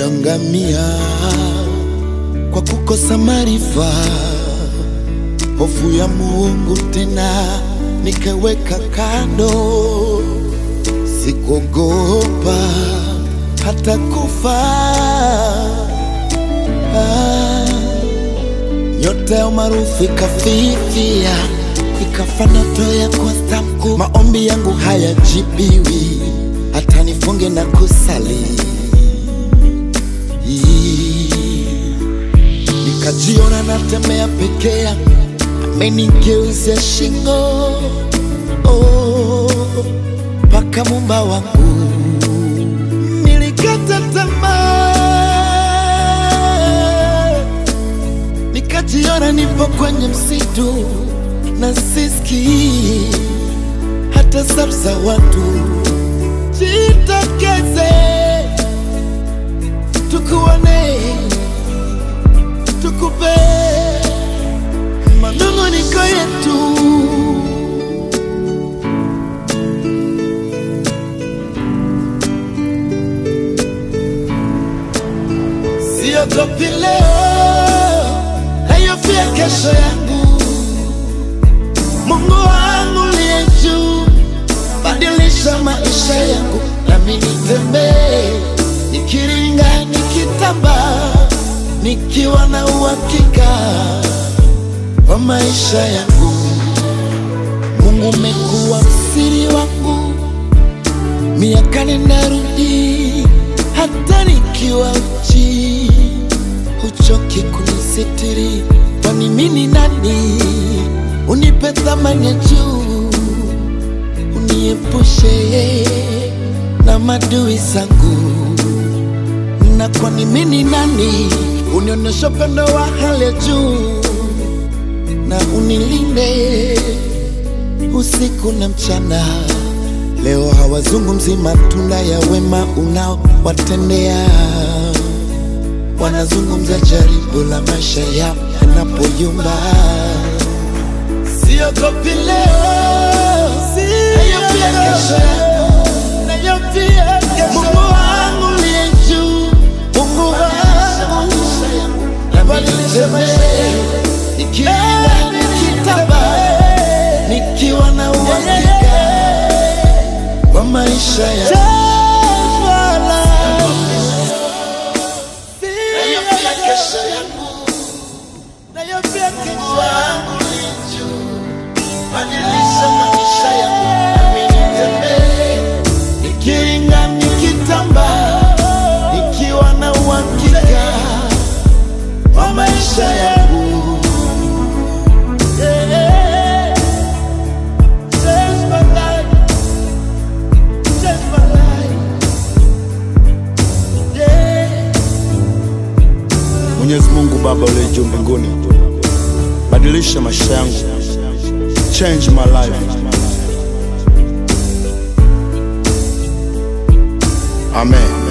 niliangamia kwa kukosa maarifa, hofu ya Mungu tena nikaweka kando, sikuogopa hata kufa. Ah, nyota ya umaarufu ikafifia, ikafa ndoto ya kuwa staa mkuu. Maombi yangu hayajibiwi, hata nifunge na kusali nikajiona natembea peke yangu, amenigeuzia shingo oh, mpaka mumba wangu. Nilikata tamaa, nikajiona nipo kwenye msitu na sisikii hata sauti za watu. Jitokeze tukuone tukupe manunguniko yetu. Siogopi leo, nayofia kesho yangu. Mungu wangu liye juu, badilisha maisha yangu, nami nitembee nikiringa, nikitamba nikiwa na uhakika wa maisha yangu. Mungu umekuwa msiri wangu, miaka ninarudi, hata nikiwa uchi, huchoki kunisitiri. Kwani mimi ni nani unipe thamani ya juu, uniepushe na madui zangu na kwani mimi ni nani unionyesha upendo wa hali ya juu na unilinde usiku na mchana. Leo hawazungumzi matunda ya wema unaowatendea, wanazungumza jaribu la maisha yao yanapoyumba. Siogopi leo, nayofia kesho yangu, nayofia kesho Mungu wangu liye juu, Mungu wangu nabadilisha maisha yangu, nikiwa nikitamba, nikiwa na uhakika wa maisha yangu. Nayofia kesho yangu, nayofia kesho yangu liye juu, badilisha maisha yangu, nami nitembee nikiringa, nikitamba, nikiwa na uhakika wa maisha yangu. Yeah. Change my life. Change my life. Yeah. Mwenyezi Mungu Baba uliye juu mbinguni, badilisha maisha yangu, change my life. Amen.